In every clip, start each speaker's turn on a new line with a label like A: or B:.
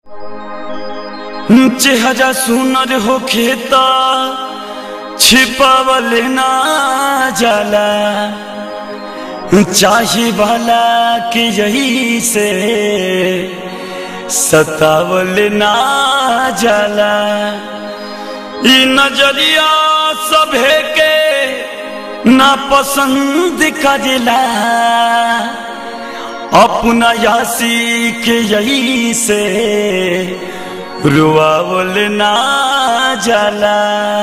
A: चेहरा सुनर होखे त छिपावल ना जाला चाहे वाला के यही से सतावल ना जाला ई नजरिया सभे के ना पसंद करेला अपना यासी के यही से रुआवल ना जाला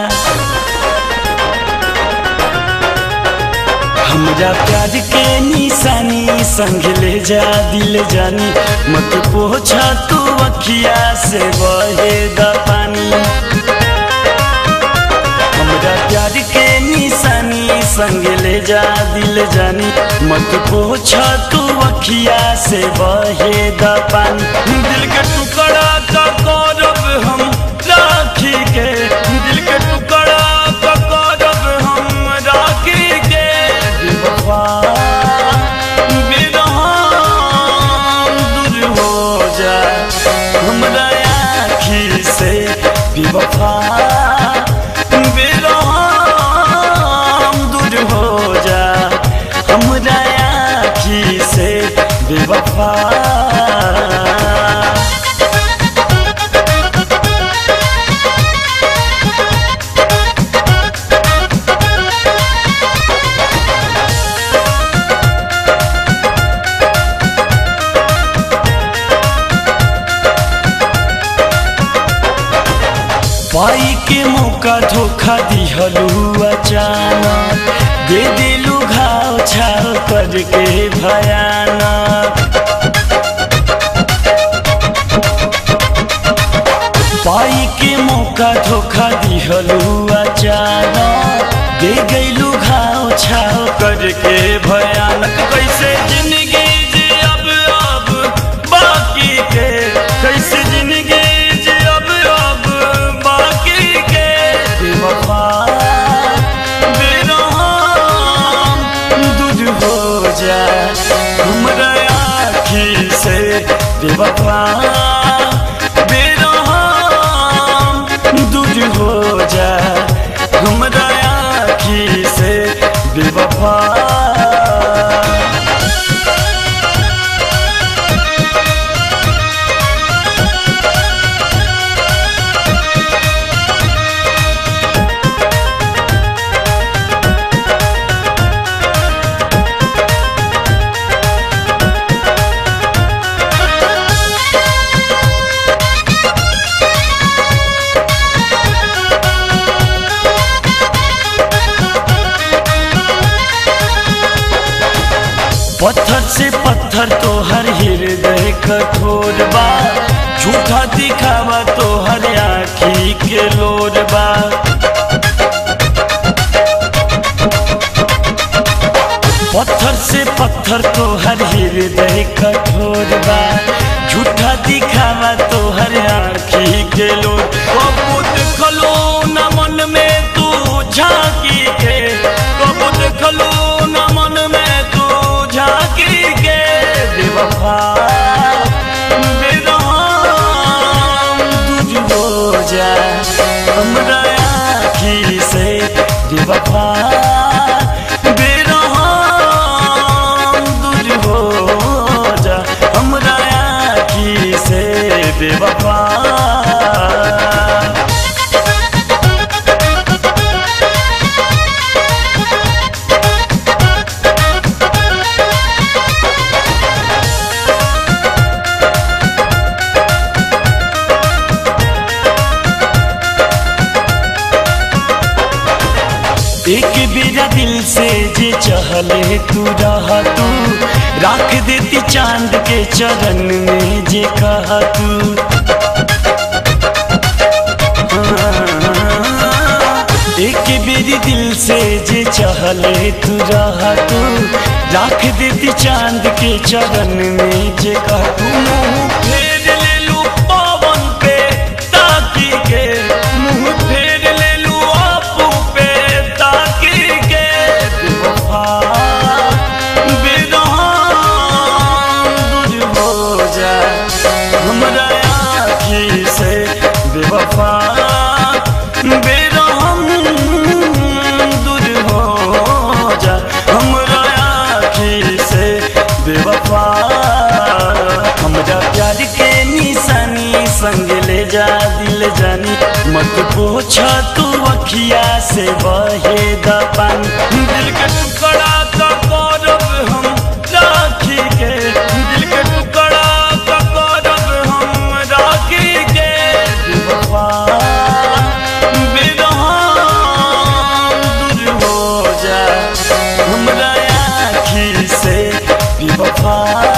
A: हमरा प्यार के निशानी संग ले जा दिल जानी मत पोछा तू अखिया से बहे द पानी हमरा प्यार के निशानी संग ले जा दिल जानी मत पोछा तू अखिया से बहे द पानी दिल के टुकड़ा का करब हम राखी के दिल के टुकड़ा का करब हम राखी के बेवफा बेरहम दूर हो जा हमरा आँखी से बेवफा बेरहम दूर हो जा हमरा आँखी से बेवफा पाई के मौका धोखा दिहलू अचानक दे दिलू घाव छाव करके भयानक पाई के मौका धोखा दिहलू अचानक दे गईलू घाव छाव करके भयानक कैसे जिंदगी जी अब अब बाकी के कैसे जिंदगी जी अब अब बाकी के बेवफा बेरहम दूर हो जा हमरा आँखी से बेवफा बेरहम दूर हो जा हमरा आँखी से बेवफा पत्थर से पत्थर तो हर हृदय कठोर बा झूठा दिखावा तो हर आखी के लोर बा पत्थर से पत्थर तो हर हृदय कठोर बा झूठा दिखावा तो हर आखी के लोर कबूत खलो न मन में तू झांकी के कबूत खलो न मन में तू झांकी के बेवफा बेरहम दूर हो जा हमरा आँखी से बेवफा बेरहम दूर हो जा हमरा आँखी से बेवफा एक बेरा दिल से जे चहले तू रहा तू राख देती चांद के चरण में जे कहा तू एक बेरी दिल से जे चहले तू रहा तू राख देती चांद के चरण में जे कहा तू मुंह फेर ले लू पवन पे ताकी के मुंह फेर ले लू आपू पे ताकी के बेवफा बेरहम दूर हो जा हमरा जा दिल जानी मत पूछ तू अखिया से बहे द पानी दिल के टुकड़ा का करब हम राखी के दिल के टुकड़ा का करब हम राखी के बेवफा बेरहम दूर हो जा हमरा आँखी से बेवफा